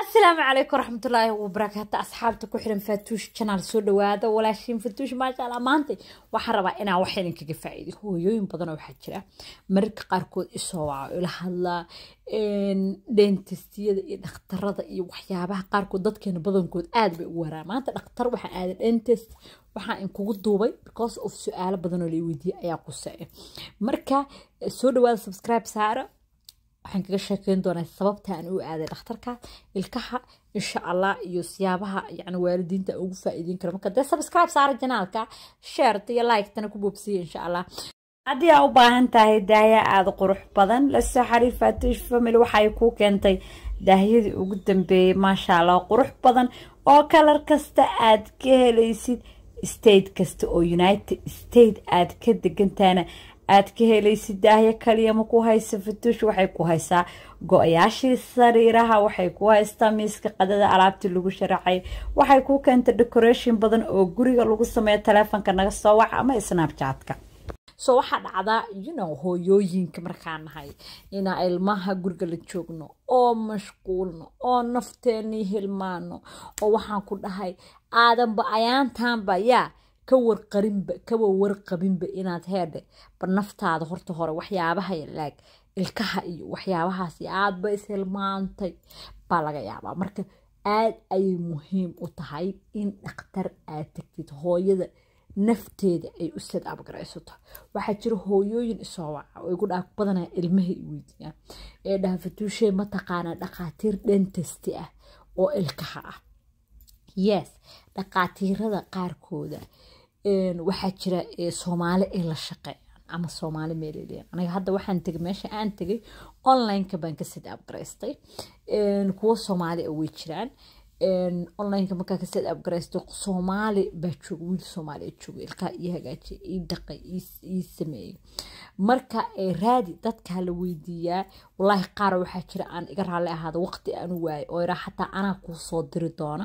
asalaamu calaykum waraxmatullaahi wabarakaatu asxaabta ku xiran faatuush janaal soo dhawaada walaashiin faatuush maasha allah maanta waxaan rabaa inaan wax idinkaga faa'iido hooyooyin badan oo waxaa jira mararka qaarkood isoo waca ila hadlaa dentistiyada iyo dhakhtarada iyo waxyaabaha qaarkood dadkeena badankood aad bay ugu waraa maanta dhakhtar waxaa aaday dentist waxaa inkugu duubay because of su-aalo badan oo la weydiiyey ayaa quseeya marka soo dhawaada subscribe saara waxaan kaga sheekeyn doonaa sababta aan u aaday dhakhtarka ilkaha insha allah iyo siyaabaha yani waalidiinta ugu faa'iideyn kara marka dee subscribe saara janaalka sharet iyo like-tana ku boobsiya insha allah haddii aa u baahan tahay daahya aada qurux badan lasoo xariir faatuush family waxay kuu keentay daahyadii ugu dambeeyey maasha allah qurux badan oo kalar kasta aad ka helaysid state kasta oo united state aad ka degantaana aad ka helaysid daahyo kaliya ma ku haysa fatuush waxay ku haysaa go-yaashii sariiraha waxay ku haystaa miiska qadada alaabtii lagu sharaxay waxay ku keentay decoration badan oo guriga lagu sameeyo taleefonka naga soo waca ama snapchatka so waxaa dhacdaa yunow hooyooyinka markaa nahay inaa ilmaha guriga la joogno oo mashquulno oo nafteenii hilmaano oo waxaan ku dhahay aadanba ayaantaanba yaa ka warqarinba kawa warqabinba inaad heedhe ba naftaada horta hore waxyaabaha laag ilkaha iyo waxyaabahaas aadba ishilmaantay baa laga yaabaa marka aad ayay muhiim u tahay in dhakhtar aad tagtid hooyada nafteeda ay u sad abgaraysato waxaa jira hooyooyin isoo waca oo igu dhaaf badanaa ilmaha i weydiiyaan ee dhaha fatuushee mataqaanaa dhakhaatiir dentesti ah oo ilkaha ah yes dhakhaatiirada qaarkooda waxaa jira soomaali ay la shaqeeyaan ama soomaali meelleeyan aniga hadda waxaan tegay meesha aan tegay online-ka baan ka sad abgaraystay kuwo soomaali a way jiraan onlineka markaa ka sad abgaraystay soomaali baa jooga wiil soomaali jooga ilkaa ii hagaajiya ii dhaqay ii sameeyey marka raadi dadkaa la weydiiyaa walaahi qaar waxaa jira aan iga raalli ahaada waqti aan u waayay oo iraa xataa anaa kuu soo diri doona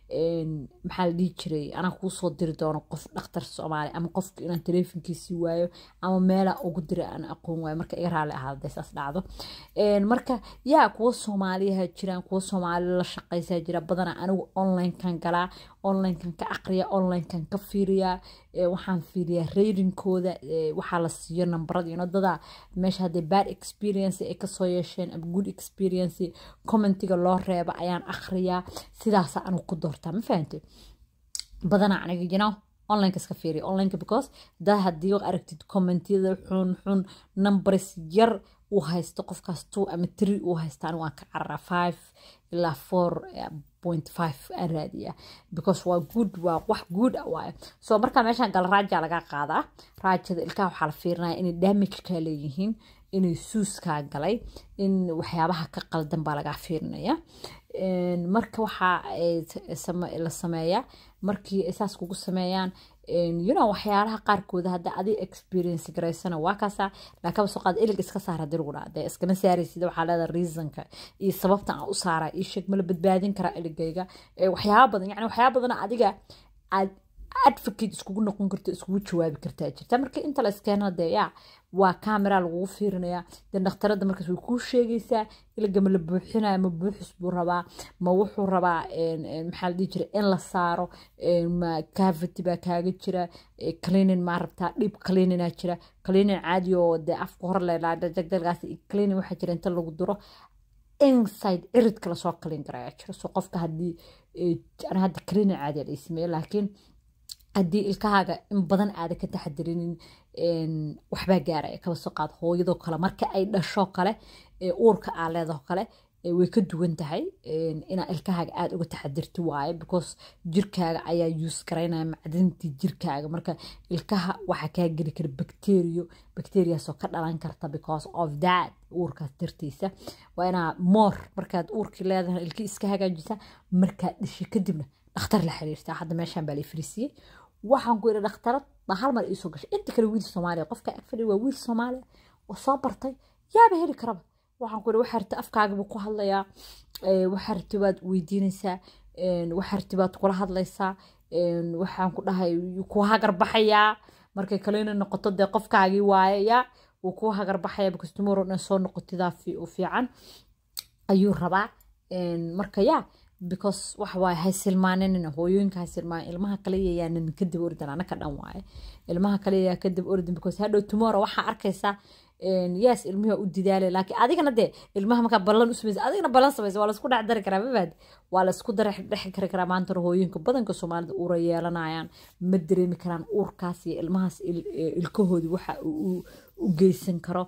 maxaa la dhihi jiray anaa kuu soo diri doona qof dhakhtar soomaali ama qofka inaan taleefonkiisii waayo ama meelaa ugu dira aan aqoon waayo marka iga raalli ahaada dee saas dhacdo marka yaa kuwa soomaaliyaha jiraan kuwa soomaali la shaqaysaa jira badanaa anigu onlinekan galaa onlinekan ka aqriya onlinekan ka fiiriyaa waxaan fiiriyaa raydingkooda waxaa la siiyo nambarada ino dadaa meesha haddee bad experience ay kasoo yeesheen ama good experience commentiga loo reeba ayaan akhriyaa sidaasa anigu ku doortaa ma fahantay badanaa aniga you know onlineka iska fiiriya onlineka because daa haddii aragtid commentiyada xun xun numbers yar uu haysto qofkaas two ama three uu haysta anigu waan ka cararaa five ilaa four point five aan raadiyaa because waa good waa wax good ah waaye so markaa meeshaan gala raaja laga qaadaa raajada ilkaha waxaa la fiirinaya inay damageka leeyihiin inay suuskaa galay in waxyaabaha ka qaldan baa lagaa fiirinaya marka waxaa la sameeyaa markii saas kugu sameeyaan you know waxyaalaha qaarkooda hadda adi experience garaysana waa kaasaa laakaba soo qaad ilig iska saar hadii lagu dhaha dee iskama saaraysid waxaa leedaha reasonka iyo sababta aan u saaraa ii sheeg mala badbaadin karaa iligayga waxyaaba badan yani waxyaaba badan adiga aad advocate iskugu noqon karto iskugu jawaabi kartaa jirta marka inta la iskeena dee yaa waa camera lagugu fiirinayaa dee dhakhtarada markaas way kuu sheegaysaa iliga ma la buuxinaya ma buuxis buu rabaa ma wuxuu rabaa maxaa la dhihi jira in la saaro ma cavity baa kaaga jira cleaning maa rabtaa dhib cleaningaa jira cleaning caadi oo dee afka hor leelaa jagdalgaas cleaning waxaa jira inta lagu duro inside ciridka lasoo clean garayaa jira so qofka haddii hadda cleaning caadi la sameeye laakiin haddii ilkahaaga in badan aada ka taxadirinin waxbaa gaaraya kaba soo qaad hooyadoo kale marka ay dhasho kale uurka aa leedao kale way ka duwan tahay inaa ilkahaaga aada uga taxadirti waaye because jirkaaga ayaa yuus garaynaya macdintii jirkaaga marka ilkaha waxaa kaa geli kara bacterio bacteriaasoo ka dhalan karta because of that uurkaas dartiisa waa inaa moor markaad uurkii leedahay ilkii iska hagaajisa markaad dhashay kadibna dhakhtar la xiriirtaa hadda meeshaan baa la fariisiyey waxaan ku yidhi dhakhtarad baa hal mar iisoo gashay inta kale wiil soomaaliya qofka agfadhi waa wiil soomaaliya oo soo bartay yaaba heli karaba waxaan ku yidhi waxaa rabta afkaaga buu ku hadlayaa waxaa rabta baad weydiinaysaa waxaa rabta baad kula hadlaysaa waxaan ku dhahay ku hagar baxayaa markay kalena noqoto dee qofkaagii waayaya wuu ku hagar baxaya because tomorrow dhan soo noqotidaa fiican ayuu rabaa marka yaa because waxa waaye haysilmaaninina hooyooyinka haysilmaan ilmaha kale yayaanan kadib ordan anaka dhan waaye ilmaha kale yayaa kadib ordan because hadhow tomorrow waxaa arkaysaa yes ilmihi u didaale laakiin adigana dee ilmaha markaa ballan u samaysa adigana ballan samaysa waa laisku dhex dari karaa mabaad waa laisku dhex kari karaa maanta hooyinka badanka soomaalida uura yeelanayaan ma dareemi karaan uurkaas iyo ilmahaas ilkahoodii waxa u geysan karo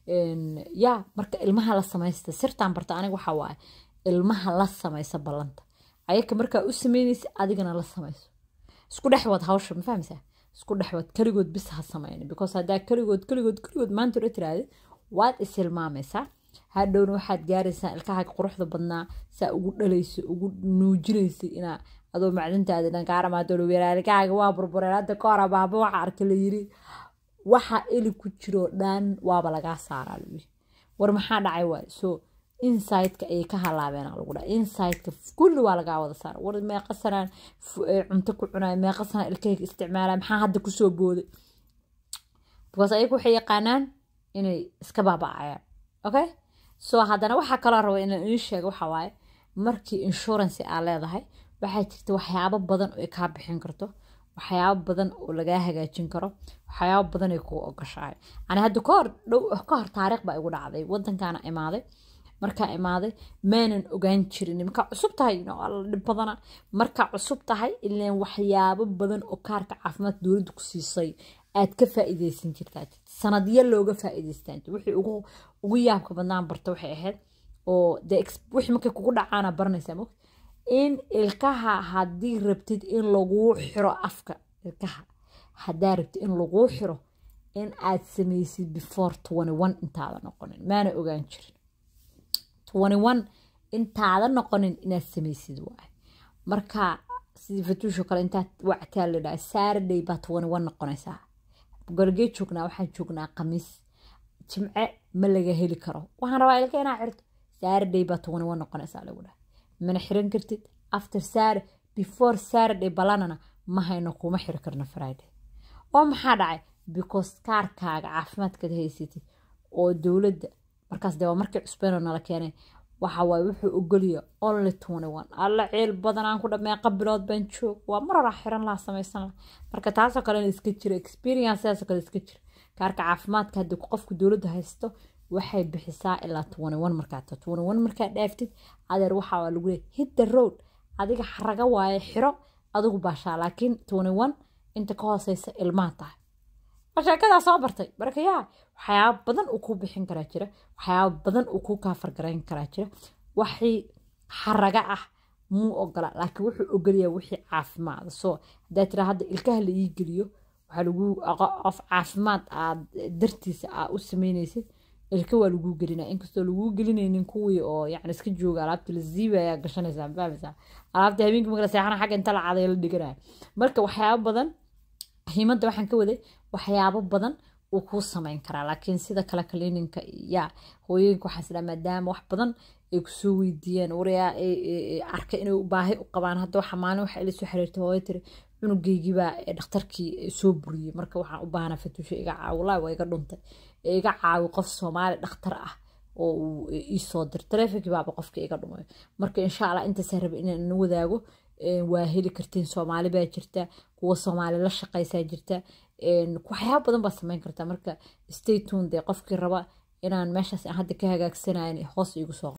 yaa marka ilmaha la samaysta sirtaan barta aniga waxaa waaye ilmaha la samaysa ballanta ayaka markaa u sameynaysa adigana la samayso isku dhex wad hawsha ma fahmaysaa isku dhexwad keligood bis ha samayni because haddaa keligood keligood keligood maanta ula tiraahda waad isilmaamaysaa hadhowna waxaad gaaraysaa ilkahaaga quruxda badnaa saa ugu dhalayso ugu nuujinaysa inaa adoo macdintaadi dhan kaaramaadolo weeraalikahaaga waa burbureen hadda ka hora baaba waxa arka la yiri waxa eli ku jiro dhan waaba lagaa saaraa lagu war maxaa dhacay waay so insideka ayay ka halaabeen lagu dhaa insideka kulli waa lagaa wada saara war meeqa sanaan cunto ku cunaya meeqa sanaan ilkahayga isticmaalaya maxaa hadda kusoo booday because ayagu waxay yaqaanaan inay iska baaba'ayaan okay so haddana waxaa kaloo raba inaan ii sheego waxa waaye markii insurance aa leedahay waxaa jirta waxyaabo badan oo ay kaa bixin karto waxyaabo badan oo lagaa hagaajin karo waxyaabo badan ay kuu ogashahay ani hadda kahor dhow ka hor taariikh baa igu dhacday wadankaana imaaday markaa imaaday maanan ogaan jirin markaa cusub tahay alla dhib badana markaa cusub tahay ilaan waxyaabo badan oo kaarka caafimaad dowladda ku siisay aad ka faa'iideysan jirtaa sanadyo looga faa'iideystaan wixii ugu ugu yaabka badnaan barta waxay ahayd oo dee wixii markay kugu dhacaana baranaysaa mogta in ilkaha haddii rabtid in laguu xiro afka ilkaha haddaa rabtid in laguu xiro in aad samaysid before twenty one intaada noqonin maana ogaan jirin twenty one intaada noqonin inaad samaysid waaye marka sidii fatuusho kale intaad wactaa la dhaha saturday baa twenty one noqonaysaa gorgee joognaa waxaan joognaa khamiis jimce ma laga heli karo waxaan rabaa ilka inaa xirto saturday baa twenty one noqonaysaa lagu dhaha mana xiran kartid after sar before saturday balanana ma hayno kuma xiri karno friday oo maxaa dhacay because kaarkaaga caafimaadkaad haysatid oo dowladda markaas dee waa markii cusbeenoo nala keenay waxa waaye wuxuu ogoliya only twenty one alla ceel badan aan ku dhameeqa bilood baan joog waa mar horaa xiran laha samaysan laha marka taasoo kalena iska jira experience sidaasoo kale iska jira kaarka caafimaadka haddii qofku dowladda haysto waxay bixisaa ilaa twenty one markaa ta twenty one markaa dhaaftid adeer waxaa waa lagu leeyahy hit the road adiga xaraga waaye xiro adigu baashaa laakiin twenty one inta ka hooseysa ilmaa tahay sheekadaa soo bartay marka yaa waxyaaba badan uu kuu bixin karaa jira waxyaaba badan uu kuu kaafargarayn karaa jira waxii xaraga ah muu ogola laakiin wuxuu ogolayaa wixii caafimaada soo haddaa tiraa hadda ilkaha la ii geliyo waxaa lagu qof caafimaad aad dartiisa aa u sameynaysid ilka waa laguu gelinaa inkastoo laguu gelinaynin kuwii oo yani iska jooga alaabta la ziibaya gashanaysaa mafahmaysaa alaabta habeenkii marka la seexana xagga inta la caday la dhiganaya marka waxyaaba badan muhiimadda waxaan ka waday waxyaabo badan uu kuu samayn karaa laakiin sida kale kaliininka yaa hooyooyinka waxaa isdhaa maadaama wax badan ay kusoo weydiiyeen warayaa arka inay baahi u qabaan hadda waxa maalin waxa ila soo xiriirtay hooyo tiri cunugeygiibaa dhakhtarkii soo buriyey marka waxaan u baahanaa fatuusha iga caawi wallaahi waa iga dhuntay iga caawi qof soomaali dhakhtar ah oo uu iisoo dir taleefonkii baaba qofka iga dhumayo marka insha allah intaasaa raba inaan na wadaago waa heli kartiin soomaali baa jirta kuwa soomaali la shaqaysaa jirta waxyaaba badan baad samayn kartaa marka stay tune dee qofkii raba inaan meeshaas aan hadda ka hagaagsanayn hoos iigu soo